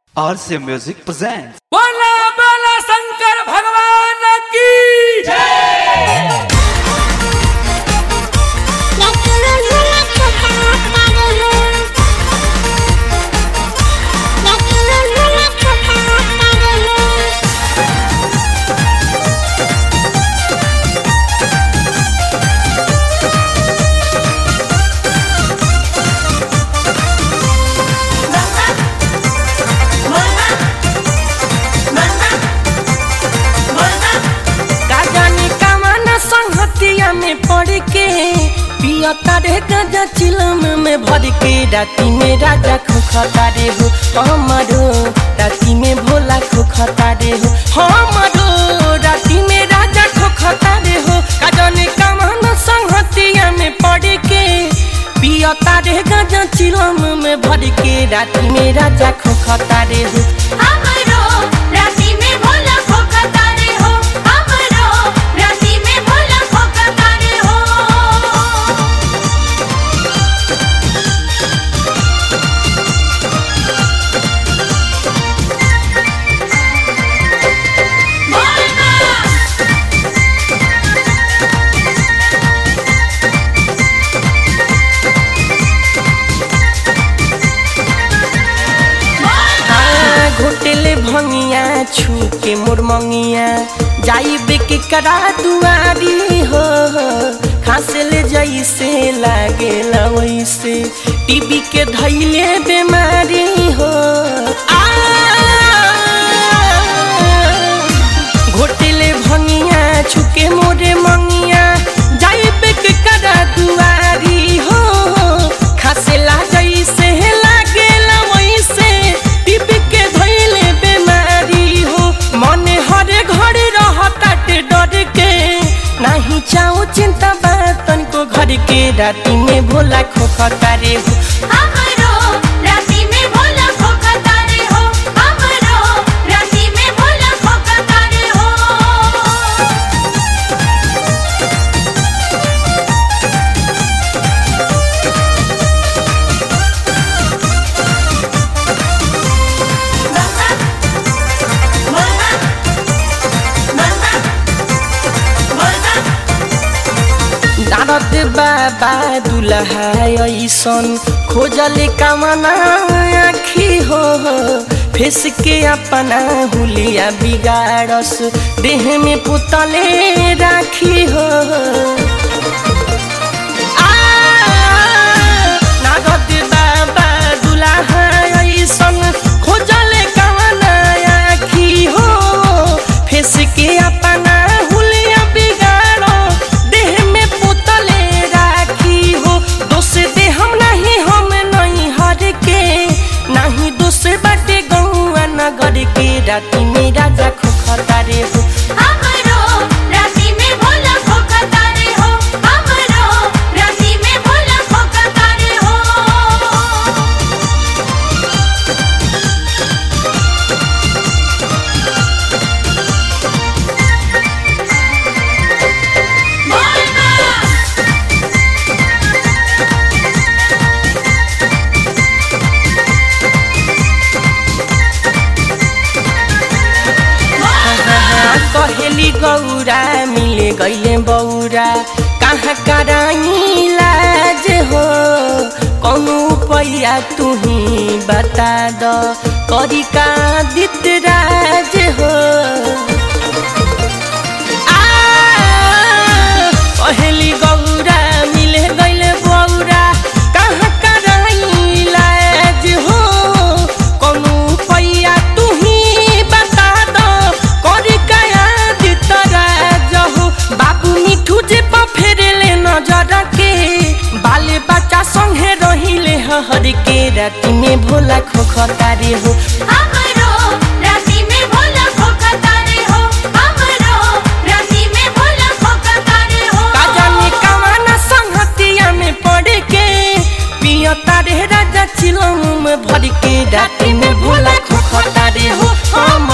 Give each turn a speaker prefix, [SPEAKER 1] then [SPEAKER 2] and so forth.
[SPEAKER 1] RC Music presents.
[SPEAKER 2] बोला बोला शंकर भगवान की
[SPEAKER 3] का जाने कामना संहतिया में पड़ के पिया तारे गजा चिलम में भर के राती में राजा खोखता रे हो हमारो राती में भोला खोखता रे हो हमारो राती में राजा खोखता रे हो का जाने कामना संहतिया में पड़ के पिया तारे गजा चिलम में भर के राती में राजा खोखता रे हो हाँ, घोटेले भंगिया छू के मोर मंगिया जाई बेके करा दुआरी हो खासे ले जैसे लागे वैसे टीबी के धैले बीमारी हो आ, घोटेले भंगिया छू के मोरे मंगिया जाई बेके करा दुआरी हो खासे ला जैसे लागेला वैसे टीबी के धैले बीमारी हो मने हरे घरे रहताटे डर के नाही चाहो चिंता बात तनको घर के राती में भोला खोखता रे हो नारद बाबा दुल्हा ऐसन खोजले कामना आखी हो फेस के अपना हुलिया बिगाड़स देह में पुतले राखी हो आ, नारद बाबा दुल्हा ऐसन खोजले कामना आखी हो फेस के अपना हुलिया बिगाड़ो देह में पुतले राखी हो दोष दे हम नहीं हम नहीं हर के नहीं दोष बाटे गौआ नगर के राती में राजा खोखता रे हो कहेली गौरा मिले गईले बौरा कहाँ कराई लाज हो कौनो पैया तुही बता द करी का दित राज हो आ, कहेली गौरा मिले गईले बौरा कहाँ कराई लाज हो कौनो पैया तुही बता द करी काया दित राज हो बाबू मिठू जे पा फेरेले नजर के बाले बच्चा संगे रहिले हर के राती में भोला खोखता रे हो का जाने कवाना संहतिया में पड़ के पिया तारे राजा चिलम में भर के राती में भोला खोखता रे हो हम